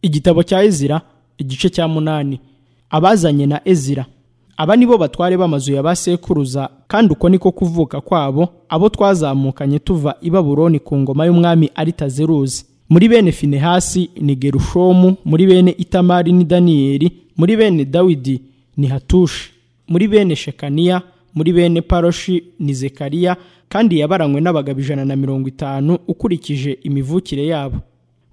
igitabo cya ezira igice cya munani abazanye na ezira aba ni bo batware b'amazu ya ba sekuruza kandi uko niko kuvuka kwabo abo twazamukanye tuva i baburoni ku ngoma y'umwami aritazeruzi muri bene finehasi ni gerushomu muri bene itamari ni daniyeli muri bene dawidi ni hatushi muri bene shekaniya muri bene paroshi ni zekariya kandi yabaranywe n'abagabo ijana na mirongo itanu ukurikije imivukire yabo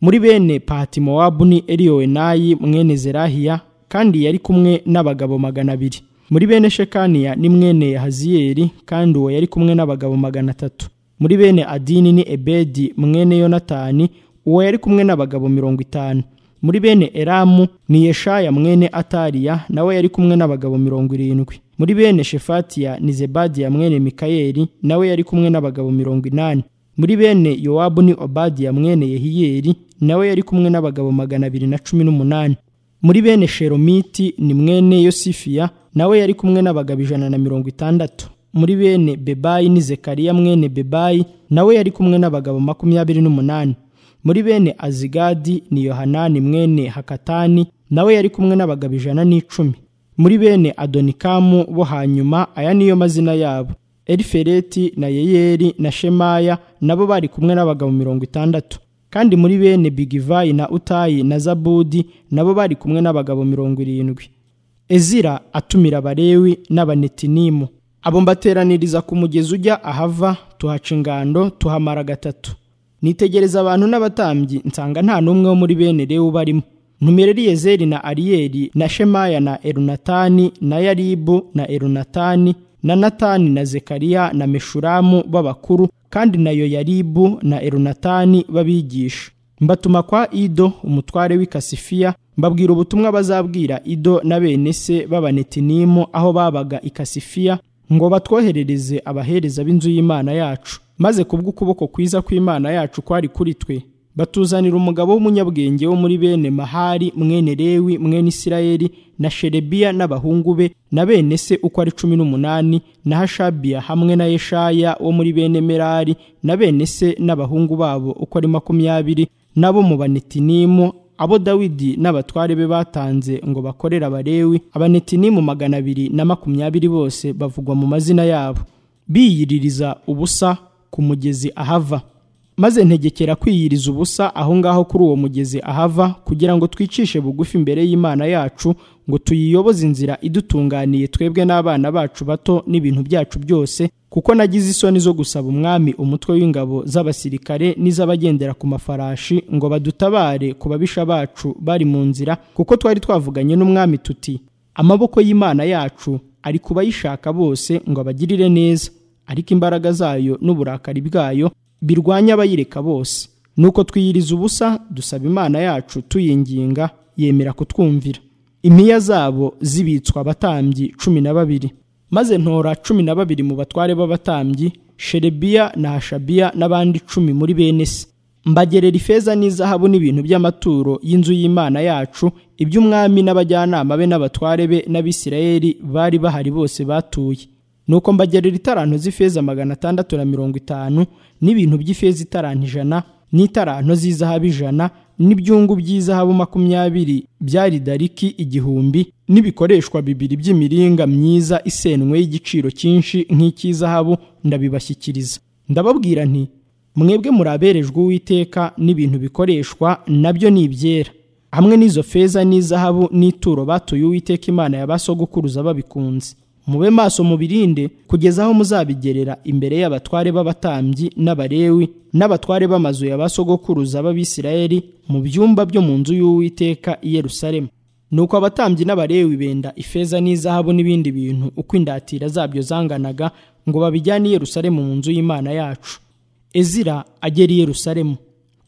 muri bene patimowabu ni eliyowenayi mwene zerahiya kandi yari kumwe n'abagabo magana abiri muri bene shekaniya ni mwene haziyeri kandi uwo yari kumwe n'abagabo magana atatu muri bene adini ni ebedi mwene yonatani uwo yari kumwe n'abagabo mirongo itanu muri bene eramu ni yeshaya mwene atariya nawe yari kumwe n'abagabo mirongo irindwi muri bene shefatiya ni zebadiya mwene mikayeli nawe yari kumwe n'abagabo mirongo inani muri bene yowabu ni obadiya mwene yehiyeli nawe yari kumwe n'abagabo magana abiri na cumi n'umunani muri bene sheromiti ni mwene yosifiya nawe yari kumwe n'abagabo ijana na mirongo itandatu muri bene bebayi ni zekariya mwene bebayi nawe yari kumwe n'abagabo makumyabiri n'umunani muri bene azigadi ni yohanani mwene hakatani nawe yari kumwe n'abagabo ijana n'icumi muri bene adonikamu bo hanyuma aya niyo mazina yabo elifereti na yeyeri na shemaya nabo bari kumwe n'abagabo mirongo itandatu kandi muri bene bigivayi na utayi na zabudi nabo bari kumwe n'abagabo mirongo irindwi ezira atumira abalewi n'abanetinimu abo mbateraniriza ku mugezi ujya ahava tuhaca ingando tuhamara gatatu nitegereza abantu n'abatambyi nsanga nta n'umwe wo muri bene lewu barimo ntumire riyezeri na ariyeri na shemaya na erunatani na yaribu na erunatani na natani na zekariya na meshuramu b'abakuru kandi na yoyaribu na erunatani b'abigisha mbatuma kwa ido umutware w'ikasifiya mbabwira ubutumwa bazabwira ido na bene se b'abanetinimu aho babaga ikasifiya ngo batwoherereze abahereza b'inzu y'imana yacu maze kubw'ukuboko kwiza kw'imana yacu kwari kuri twe batuzanira umugabo w'umunyabwenge wo muri bene mahari mwene rewi mwene isirayeli na sherebiya n'abahungu be na bene se uko ari cumi n'umunani na hashabiya hamwe na yeshaya wo muri bene merari na bene se n'abahungu babo uko ari makumyabiri n'abo mu banetinimu abo dawidi n'abatware be batanze ngo bakorere abarewi abanetinimu magana abiri na makumyabiri bose bavugwa mu mazina yabo biyiririza ubusa ku mugezi ahava maze ntegekera kwiyiriza ubusa aho ngaho kuri uwo mugezi ahava kugira ngo twicishe bugufi imbere y'imana yacu ngo tuyiyoboze inzira idutunganiye twebwe n'abana bacu bato n'ibintu byacu byose kuko nagize isoni zo gusaba umwami umutwe w'ingabo z'abasirikare n'iz'abagendera ku mafarashi ngo badutabare ku babisha bacu bari mu nzira kuko twari twavuganye n'umwami tuti amaboko y'imana yacu ari ku bayishaka bose ngo abagirire neza ariko imbaraga zayo n'uburakari bwayo birwanya abayireka bose nuko twiyiriza ubusa dusaba imana yacu tuyinginga yemera kutwumvira impiya zabo zibitswa abatambyi cumi na babiri maze ntora cumi na babiri mu batware b'abatambyi sherebiya na hashabiya n'abandi cumi muri bene se mbagerera ifeza n'izahabu n'ibintu by'amaturo y'inzu y'imana yacu iby'umwami n'abajyanama be n'abatware be n'abisirayeli bari bahari bose batuye nuko mbagerera itaranto z'ifeza magana atandatu na mirongo itanu n'ibintu by'ifeza itaranto ijana n'itaranto z'izahabu ijana n'ibyungu by'izahabu makumyabiri bya ridariki igihumbi n'ibikoreshwa bibiri by'imiringa myiza isenwe y'igiciro cyinshi nk'icy'izahabu ndabibashyikiriza ndababwira nti mwebwe muraberejwe uwiteka n'ibintu bikoreshwa nabyo ni ibyera hamwe n'izo feza n'izahabu n'ituro batuye uwiteka imana yabasogukuruza babikunze mube maso mubirinde kugeza aho muzabigerera imbere y'abatware b'abatambyi n'abarewi n'abatware b'amazu ya ba sogokuruza b'abisirayeli mu byumba byo mu nzu y'uwiteka i yerusalemu nuko abatambyi n'abarewi benda ifeza n'izahabu n'ibindi bintu uko indatira zabyo zanganaga ngo babijyane i yerusalemu mu nzu y'imana yacu ezira agera i yerusalemu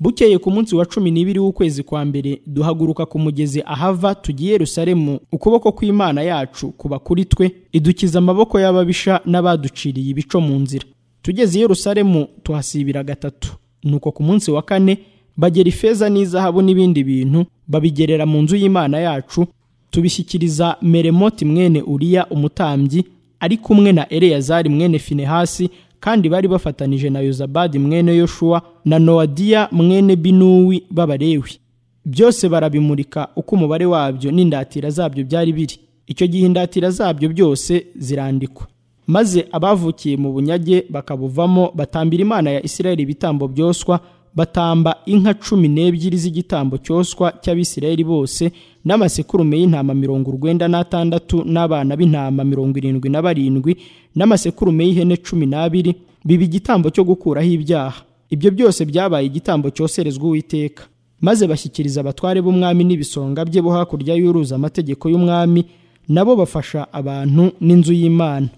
bukeye ku munsi wa cumi n'ibiri w'ukwezi kwa mbere duhaguruka ku mugezi ahava tugiye Yerusalemu ukuboko kw'imana yacu kuba kuri twe idukiza amaboko y'ababisha n'abaduciriye ibico mu nzira tugeze i Yerusalemu tuhasibira gatatu nuko ku munsi wa kane bagera ifeza n'izahabu n'ibindi bintu babigerera mu nzu y'imana yacu tubishyikiriza meremoti mwene uriya umutambyi ari kumwe na eleyazari mwene finehasi kandi bari bafatanije na yozabadi mwene yoshuwa na noadiya mwene binuwi b'abarewi byose barabimurika uko umubare wabyo n'indatira zabyo byari biri icyo gihe indatira zabyo byose zirandikwa maze abavukiye mu bunyage bakabuvamo batambira imana ya isirayeli ibitambo byoswa batamba inka cumi n'ebyiri z'igitambo cyoswa cy'abisirayeli bose n'amasekurume y'intama mirongo urwenda n'atandatu n'abana b'intama mirongo irindwi na barindwi n'amasekurume y'ihene cumi n'abiri biba igitambo cyo gukuraho ibyaha ibyo byose byabaye igitambo cyoserezwa uwiteka maze bashyikiriza abatware b'umwami n'ibisonga bye bo hakurya y'uruzi amategeko y'umwami nabo bafasha abantu n'inzu y'imana